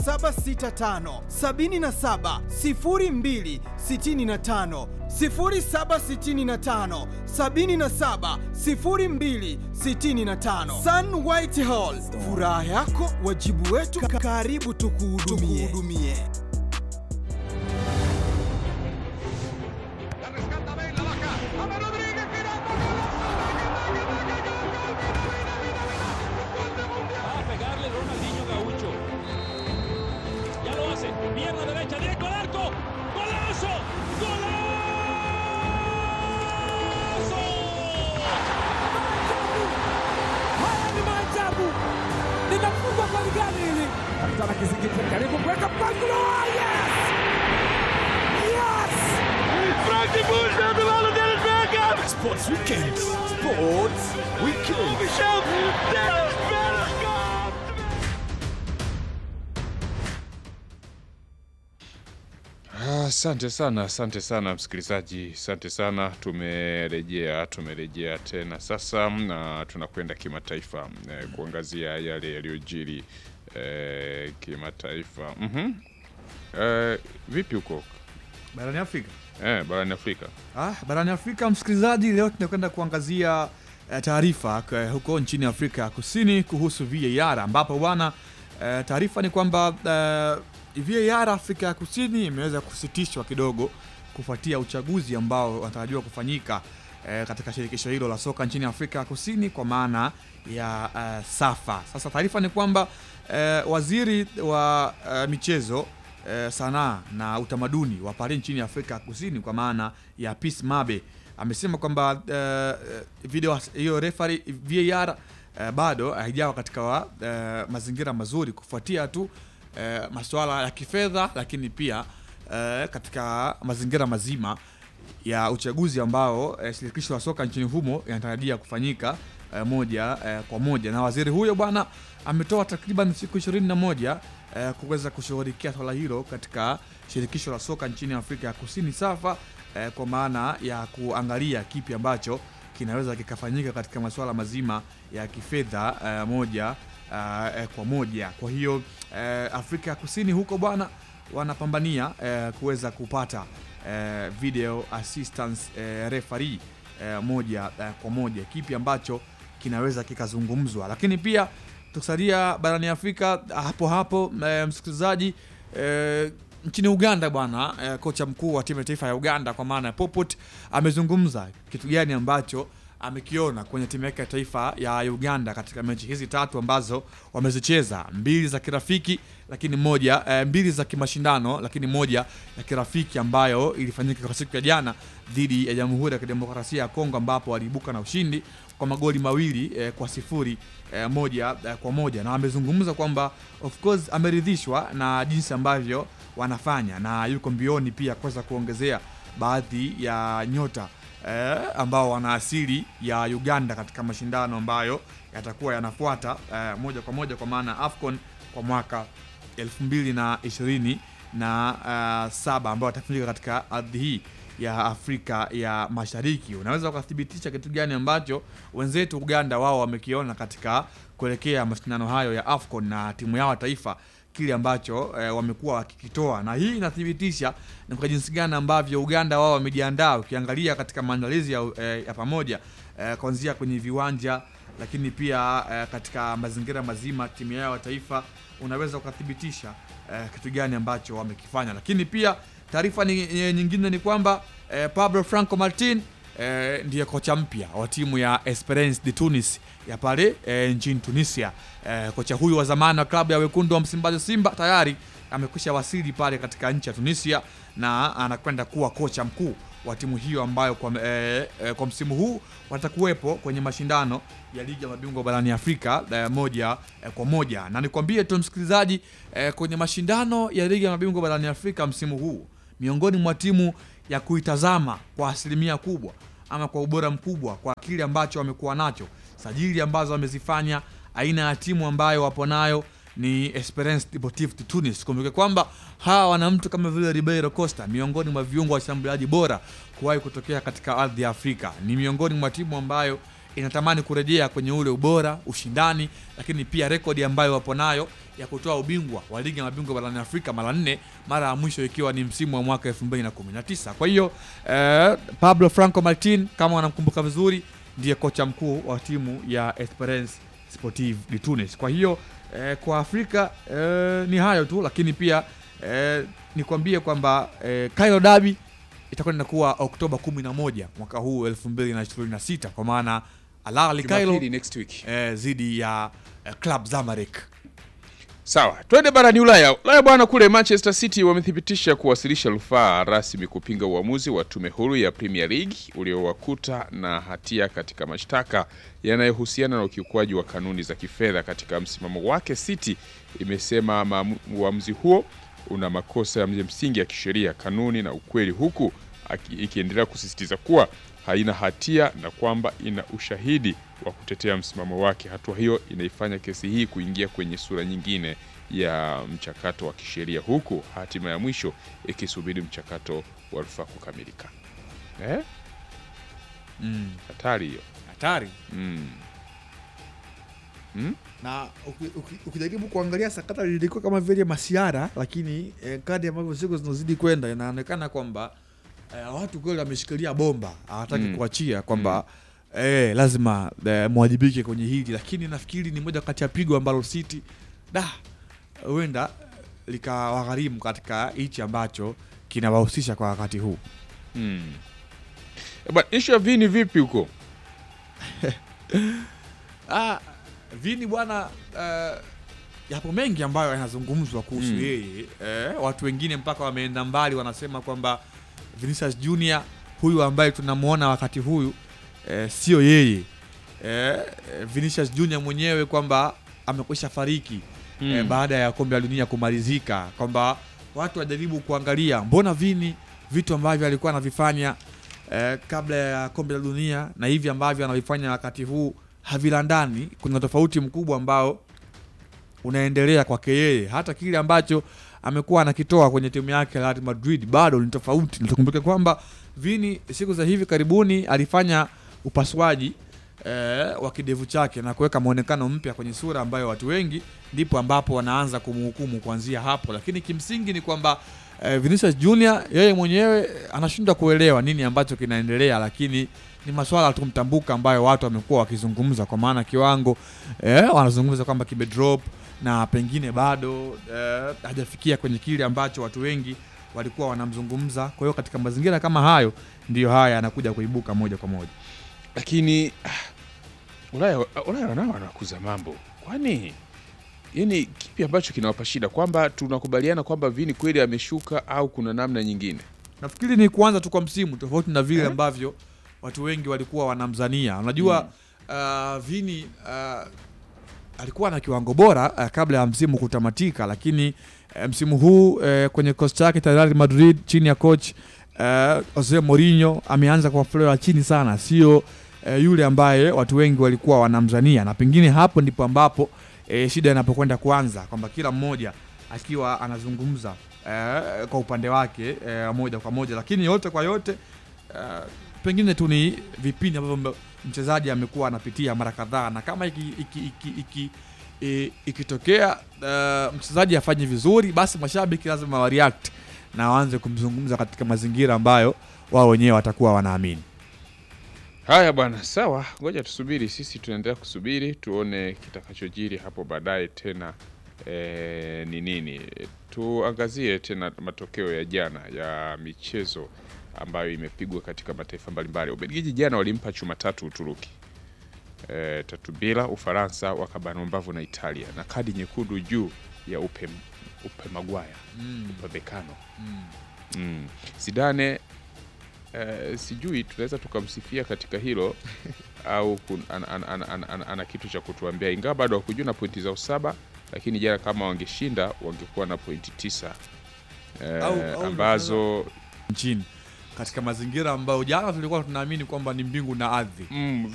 765 77 02 65 0765 77 02 65 Sun White Hall, furaha yako wajibu wetu, karibu tukuhudumie. Va a pegarle Ronaldinho Gaucho. Ya lo hace. Pierna derecha, directo al arco. ¡Golazo! ¡Golazo! Haya ni maajabu, linafungwa kwa ligani hili. Kapitana Kizingiti karibu kuweka mpangilio. Yes! Yes! Sports Weekend. Sports Weekend. Ah, Asante sana, asante sana msikilizaji, asante sana. Tumerejea, tumerejea tena sasa na tunakwenda kimataifa eh, kuangazia yale yaliyojiri eh, kimataifa. Mhm. Eh, vipi huko barani Afrika. eh, barani Afrika? Ah, barani Afrika msikilizaji, leo tunakwenda kuangazia eh, taarifa eh, huko nchini Afrika ya Kusini kuhusu VAR ambapo bwana eh, taarifa ni kwamba eh, VAR Afrika ya Kusini imeweza kusitishwa kidogo kufuatia uchaguzi ambao unatarajiwa kufanyika eh, katika shirikisho hilo la soka nchini Afrika ya Kusini kwa maana ya eh, SAFA. Sasa taarifa ni kwamba eh, waziri wa eh, michezo eh, sanaa na utamaduni wa Paris nchini Afrika ya Kusini kwa maana ya Peace Mabe amesema kwamba eh, video hiyo referee VAR eh, bado haijawa katika wa, eh, mazingira mazuri kufuatia tu eh, masuala ya kifedha, lakini pia eh, katika mazingira mazima ya uchaguzi ambao eh, shirikisho la soka nchini humo inatarajia kufanyika eh, moja eh, kwa moja, na waziri huyo bwana ametoa takriban siku ishirini na moja eh, kuweza kushughulikia swala hilo katika shirikisho la soka nchini Afrika ya Kusini SAFA eh, kwa maana ya kuangalia kipi ambacho kinaweza kikafanyika katika masuala mazima ya kifedha eh, moja eh, kwa moja. Kwa hiyo eh, Afrika ya Kusini huko bwana wanapambania eh, kuweza kupata eh, video assistance eh, referee eh, moja eh, kwa moja, kipi ambacho kinaweza kikazungumzwa, lakini pia tukisalia barani Afrika hapo hapo eh, msikilizaji eh, nchini Uganda bwana eh, kocha mkuu wa timu ya taifa ya Uganda kwa maana ya Popot amezungumza kitu gani ambacho amekiona kwenye timu yake ya taifa ya Uganda katika mechi hizi tatu ambazo wamezicheza, mbili za kirafiki lakini moja eh, mbili za kimashindano lakini moja ya kirafiki ambayo ilifanyika kwa siku ya jana dhidi ya Jamhuri ya Kidemokrasia ya Kongo ambapo waliibuka na ushindi kwa magoli mawili eh, kwa sifuri eh, moja eh, kwa moja, na amezungumza kwamba of course ameridhishwa na jinsi ambavyo wanafanya na yuko mbioni pia kuweza kuongezea baadhi ya nyota eh, ambao wana asili ya Uganda katika mashindano ambayo yatakuwa yanafuata eh, moja kwa moja kwa maana AFCON kwa mwaka 2020 na uh, saba ambayo atafanyika katika ardhi hii ya Afrika ya Mashariki. Unaweza ukathibitisha kitu gani ambacho wenzetu Uganda wao wamekiona katika kuelekea mashindano hayo ya AFCON na timu yao ya taifa kile ambacho eh, wamekuwa wakikitoa, na hii inathibitisha ni kwa jinsi gani ambavyo Uganda wao wamejiandaa. Ukiangalia katika maandalizi ya, eh, ya pamoja eh, kuanzia kwenye viwanja, lakini pia eh, katika mazingira mazima timu yao ya taifa, unaweza ukathibitisha eh, kitu gani ambacho wamekifanya. Lakini pia taarifa ni, eh, nyingine ni kwamba eh, Pablo Franco Martin eh, ndiye kocha mpya wa timu ya Esperance de Tunis ya pale eh, nchini Tunisia. Eh, kocha huyu wa zamani wa klabu ya wekundu wa Msimbazi Simba tayari amekwisha wasili pale katika nchi ya Tunisia na anakwenda kuwa kocha mkuu wa timu hiyo ambayo kwa, eh, eh, kwa msimu huu watakuwepo kwenye mashindano ya ligi ya mabingwa barani Afrika eh, moja eh, kwa moja, na nikwambie tu msikilizaji eh, kwenye mashindano ya ligi ya mabingwa barani Afrika msimu huu miongoni mwa timu ya kuitazama kwa asilimia kubwa ama kwa ubora mkubwa kwa kile ambacho wamekuwa nacho, sajili ambazo wamezifanya, aina ya timu ambayo wapo nayo ni Esperance Deportive de Tunis. Kumbuke kwamba hawa wana mtu kama vile Ribeiro Costa, miongoni mwa viungo washambuliaji bora kuwahi kutokea katika ardhi ya Afrika. Ni miongoni mwa timu ambayo inatamani kurejea kwenye ule ubora, ushindani, lakini pia rekodi ambayo wapo nayo ya kutoa ubingwa wa ligi ya mabingwa barani Afrika mara nne, mara ya mwisho ikiwa ni msimu wa mwaka 2019. Kwa hiyo eh, Pablo Franco Martin kama wanamkumbuka vizuri, ndiye kocha mkuu wa timu ya Esperance Sportive de Tunis. Kwa hiyo eh, kwa Afrika eh, ni hayo tu, lakini pia eh, nikwambie kwamba eh, Cairo Derby itakuwa inakuwa Oktoba 11 mwaka huu 2026 kwa maana Al Ahly Cairo Jumapili next week. eh, dhidi ya eh, Club Zamalek. Sawa, twende barani Ulaya. Ulaya bwana, kule Manchester City wamethibitisha kuwasilisha rufaa rasmi kupinga uamuzi wa tume huru ya Premier League uliowakuta na hatia katika mashtaka yanayohusiana na ukiukwaji wa kanuni za kifedha. Katika msimamo wake, City imesema maamu- uamuzi huo una makosa ya msingi ya kisheria, kanuni na ukweli, huku aki- ikiendelea kusisitiza kuwa haina hatia na kwamba ina ushahidi wa kutetea msimamo wake. Hatua hiyo inaifanya kesi hii kuingia kwenye sura nyingine ya mchakato wa kisheria, huku hatima ya mwisho ikisubiri mchakato wa rufaa kukamilika. Eh? Mm. Hatari hiyo. Hatari. Mm. na uki- uki- ukijaribu kuangalia sakata lilikuwa kama vile masiara, lakini eh, kadi ambavyo siku zinazidi kwenda inaonekana kwamba eh, watu kweli wameshikilia bomba, hawataki Mm. kuachia kwamba eh, lazima eh, mwajibike kwenye hili, lakini nafikiri ni moja kati ya pigo ambalo City da huenda likawagharimu katika hichi ambacho kinawahusisha kwa wakati huu. Mm. Eh, bwana, issue ya Vini vipi huko? Ah, Vini bwana, uh, yapo mengi ambayo yanazungumzwa kuhusu Mm. yeye eh, watu wengine mpaka wameenda mbali, wanasema kwamba Vinicius Junior huyu ambaye tunamwona wakati huyu eh, sio yeye eh, Vinicius Junior mwenyewe kwamba amekwisha fariki Mm. eh, baada ya kombe la dunia kumalizika, kwamba watu wajaribu kuangalia mbona Vini vitu ambavyo alikuwa anavifanya eh, kabla ya kombe la dunia na hivi ambavyo anavifanya wakati huu havilandani. Kuna tofauti mkubwa ambao unaendelea kwake yeye, hata kile ambacho amekuwa anakitoa kwenye timu yake ya Real Madrid bado ni tofauti. Na tukumbuke kwamba Vini siku za hivi karibuni alifanya upasuaji eh, wa kidevu chake na kuweka mwonekano mpya kwenye sura ambayo watu wengi ndipo ambapo wanaanza kumhukumu kuanzia hapo, lakini kimsingi ni kwamba eh, Vinicius Junior yeye mwenyewe anashindwa kuelewa nini ambacho kinaendelea, lakini ni maswala tu mtambuka ambayo watu wamekuwa wakizungumza, kwa maana kiwango eh, wanazungumza kwamba kimedrop na pengine bado eh, hajafikia kwenye kile ambacho watu wengi walikuwa wanamzungumza. Kwa hiyo katika mazingira kama hayo ndiyo haya yanakuja kuibuka moja kwa moja. Lakini ah, Ulaya Ulaya nao wanakuza mambo. Kwani yani kipi ambacho kinawapa shida kwamba tunakubaliana kwamba Vini kweli ameshuka au kuna namna nyingine? Nafikiri ni kuanza tu kwa msimu, tofauti na vile ambavyo watu wengi walikuwa wanamzania. Unajua uh, Vini uh, alikuwa na kiwango bora uh, kabla ya msimu kutamatika, lakini uh, msimu huu uh, kwenye kosi chake cha Real Madrid chini ya coach uh, Jose Mourinho ameanza kwa fleo ya chini sana, sio uh, yule ambaye watu wengi walikuwa wanamzania, na pengine hapo ndipo ambapo uh, shida inapokwenda kuanza, kwamba kila mmoja akiwa anazungumza eh, kwa upande wake eh, moja kwa moja, lakini yote kwa yote eh, pengine tu ni vipindi ambavyo mbe- mchezaji amekuwa anapitia mara kadhaa, na kama iki, iki, iki, iki, i- ikitokea eh, mchezaji afanye vizuri, basi mashabiki lazima wa react na waanze kumzungumza katika mazingira ambayo wao wenyewe watakuwa wanaamini. Haya bwana, sawa, ngoja tusubiri. Sisi tunaendelea kusubiri tuone kitakachojiri hapo baadaye tena eh, ni nini. Tuangazie tena matokeo ya jana ya michezo ambayo imepigwa katika mataifa mbalimbali. Ubelgiji jana walimpa chuma tatu Uturuki eh, tatu bila. Ufaransa wakabanwa mbavu na Italia na kadi nyekundu juu ya upe, upe Magwaya upemekano mm. Zidane eh, sijui tunaweza tukamsifia katika hilo au kun, an, an, an, an, an, ana kitu cha kutuambia, ingawa bado hakujua na pointi zao saba, lakini jana kama wangeshinda wangekuwa na pointi tisa eh, Au- au ambazo nchini katika mazingira ambayo jana tulikuwa tunaamini kwamba ni mbingu na ardhi. mm,